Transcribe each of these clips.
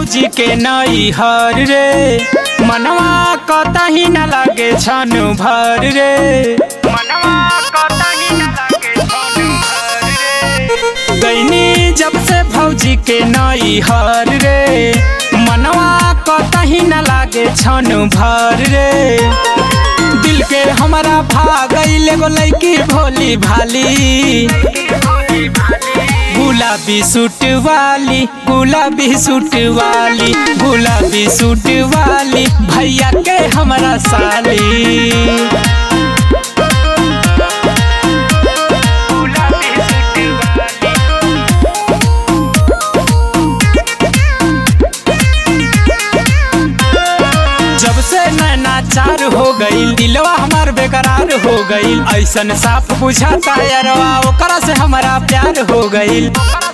भौजी के नई हर रे मनवा कतही न लागे छन भर रे मनवा कतही न लागे छन भर रे गईनी जब से भौजी के नई हर रे मनवा कतही न लागे छन भर रे दिल के हमारा भागल एगो लड़की भोली भाली गुलाबी सूट वाली गुलाबी सूट वाली गुलाबी सूट वाली भैया के हमारा साली जब से नैना चार हो गईल दिलवा हमार बेकरार हो गईल ऐसन साफ बुझाता यारवा ओकरा से हमारा प्यार हो गईल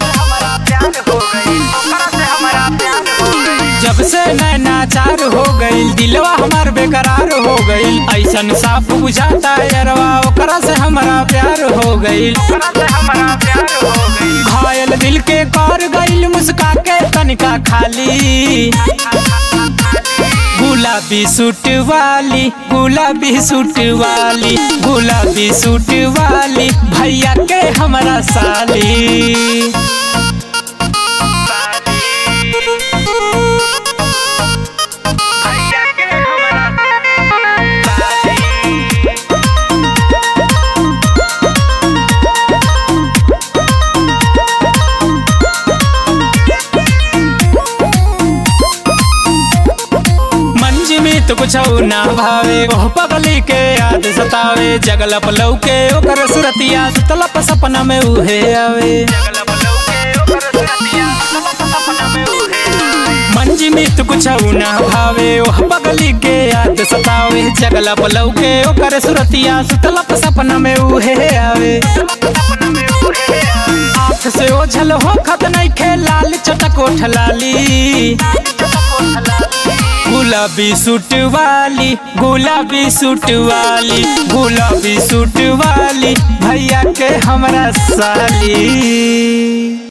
जब से नैना चार हो गईल दिलवा हमार बेकरार हो गईल ऐसन साफ बुझाता यारवा ओकरा से हमारा प्यार हो गईल घायल दिल के कर गईल मुस्का के तनिका खाली गुलाबी सूट वाली गुलाबी सूट वाली गुलाबी सूट वाली भैया के हमारा साली मंज में तो कुछ ना भावे ओह पगली के याद सतावे जगलप लौके ओकर सुरतिया सुतलप सपना में उहे आवे मंज में तो कुछ ना भावे ओह पगली के याद सतावे जगलप लौके ओकर सुरतिया सुतलप सपना में उहे आवे आँख से ओझल हो खत नहीं खे लाल चटक ओठ लाली गुलाबी सूट वाली गुलाबी सूट वाली गुलाबी सूट वाली भैया के हमरा साली